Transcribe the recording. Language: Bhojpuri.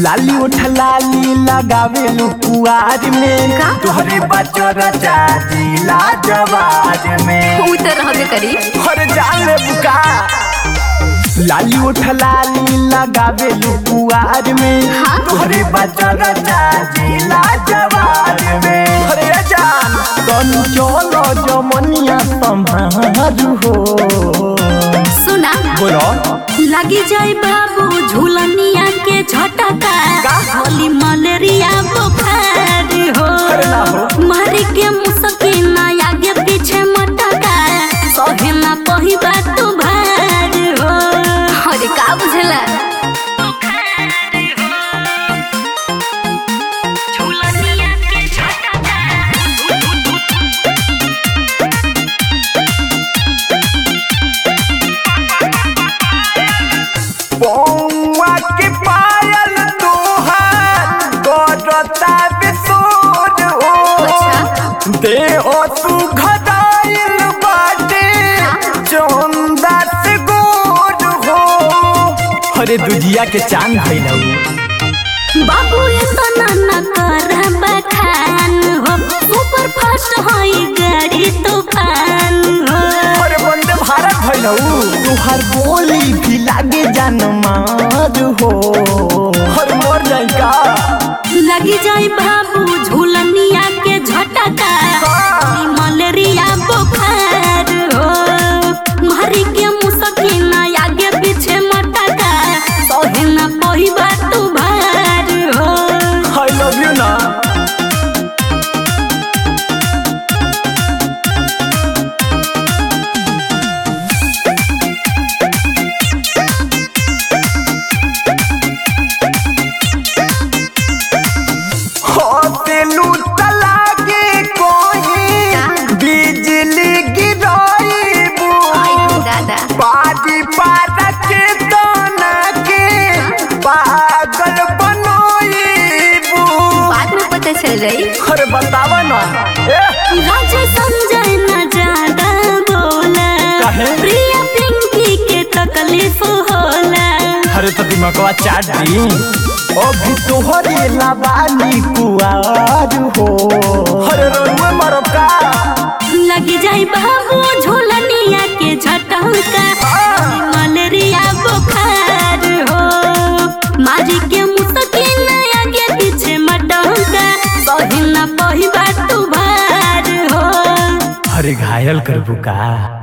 लाली उठ लाली लगावे कुआर में का? तोहरे बचर चाचीला जवाज में ऊ तो रहबे करी हर जाले बुका लाली उठ लाली लगावे कुआर में हाँ? तोहरे बचर चाचीला जवाज में अरे जान तन चलो जमनिया संभारू हो सुना बोलो लगी जाए बाबू झूलनिया के झटका का? होली मलेरिया बुखार हो अरे ना हो। मारी के मुसकिन आगे पीछे मटका सहे ना पही बात तू भार हो अरे का बुझला झूलनिया के झटका पौआ के पायल तोहार करता बिसोर हो अच्छा। दे ओ तू घदाइल बाटे चंदा से गोर हो अरे दुजिया के चांद भइलौ बाबू इतना न कर बखान हो सुपर फास्ट होई गाड़ी तूफान हो अरे वंदे भारत भइलौ तुहार बोली भी लागे जान मार हो हर मर जाई का लगी जाए बाबू झूलनिया के झटका ई मलेरिया बुखार हो मारी के मुसकिन आगे पीछे मटका सहे न पही बात तू भार हो आई लव यू ना होतेलू तलागे कोई बिजली गिराइबू आई हो दादा बाजी पारा के दाना के पागल बनोइबू बाद में पता चल जाई अरे बतावा ना ए राजा संजय न ज्यादा बोला काहे? प्रिया पिंकी के तकलीफ होला अरे तो दिमागवा चाट दी अभी तोहरे लाबानी कुआर हो अरे रोनुए मरब का लगी जाई बाबू झोलनिया के झटका मलेरिया बुखार हो मारी के मुसकिन आगे पीछे मटका सही न पही बात तू भार हो अरे घायल करबू का